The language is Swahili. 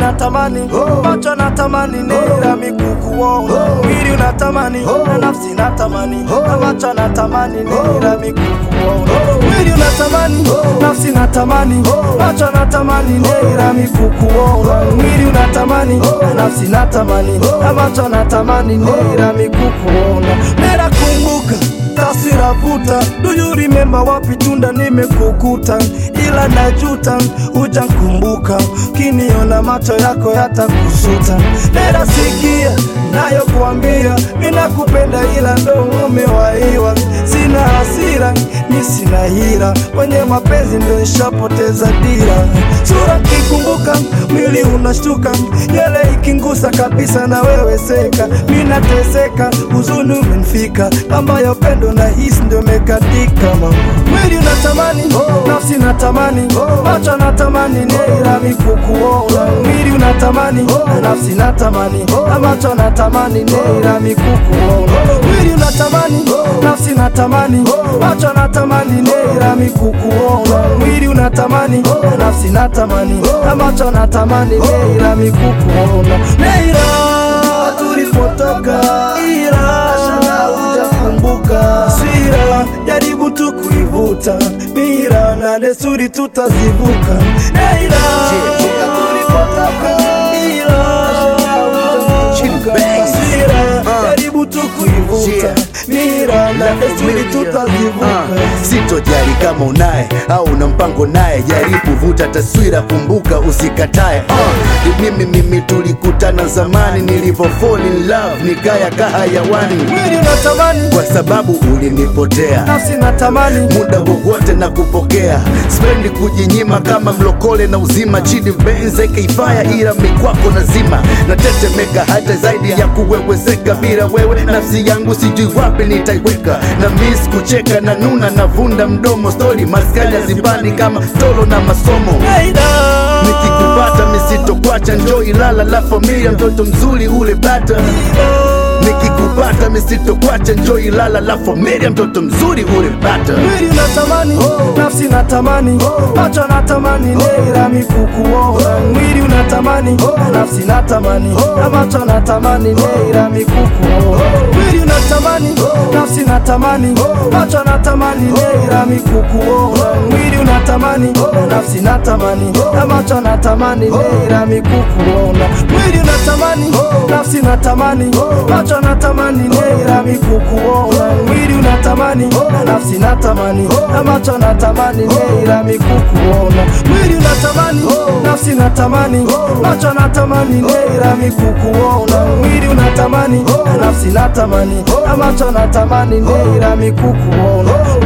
natamani macho natamani nira mikukuona mwili unatamani na nafsi natamani na macho natamani nira mikukuona mwili unatamani nafsi natamani macho natamani nira mikukuona mwili unatamani na nafsi natamani na macho natamani nira mikukuona nera kumbuka taswira vuta do you remember wapi tunda nimekukuta ila najuta ujankumbuka kiniona macho yako yatakusuta nera sikia nayo kuambia minakupenda ila ndo umewaiwa sina hasira ni sina hira kwenye mapenzi ndo nishapoteza dira sura kikumbuka mwili unashtuka nywele ikingusa kabisa na wewe seka minateseka huzuni umenifika ambayo pendo na hisi ndio mekatika mama mwili unatamani nafsi natamani macho natamani nira mikukuona mwili unatamani na nafsi natamani na macho natamani nira mikukuona mwili unatamani nafsi natamani macho natamani nira mikukuona mwili unatamani na nafsi natamani na macho natamani nira mikukuona nira tulipotoka ila hujakumbuka sira jaribu tu kuivuta mira na desturi tutazivuka nira tulipotoka ila hujakumbuka sira jaribu tu kuivuta mira na desturi tutazivuka sitojali kama unaye au una mpango naye jaribu vuta taswira kumbuka usikatae uh, mimi mimi tulikutana zamani nilivyo fall in love nikaya kahayawani mwili unatamani kwa sababu ulinipotea nafsi natamani muda wowote na kupokea spendi kujinyima kama mlokole na uzima chini benze keifaya ila mikwako nazima natetemeka hata zaidi ya kuwewezeka bila wewe nafsi yangu sijui wapi nitaiweka na mis kucheka na nuna navunda mdomo stori maskani hazipani kama tolo na masomo nikikupata misitokwacha njo ilala la familia mtoto mzuri ule bata nikikupata misitokwacha njo ilala la familia mtoto mzuri ule bata mwili unatamani nafsi natamani macho natamani nira mikukuona mwili unatamani na nafsi natamani na macho natamani nira mikukuona mwili unatamani nafsi natamani macho natamani nira mikukuona mwili unatamani na nafsi natamani na macho natamani nira mikukuona mwili unatamani nafsi natamani macho natamani nira mikukuona mwili unatamani na nafsi natamani na macho natamani nira mikukuona mwili unatamani nafsi natamani macho natamani nira mikukuona mwili unatamani na nafsi natamani na macho natamani nira mikukuona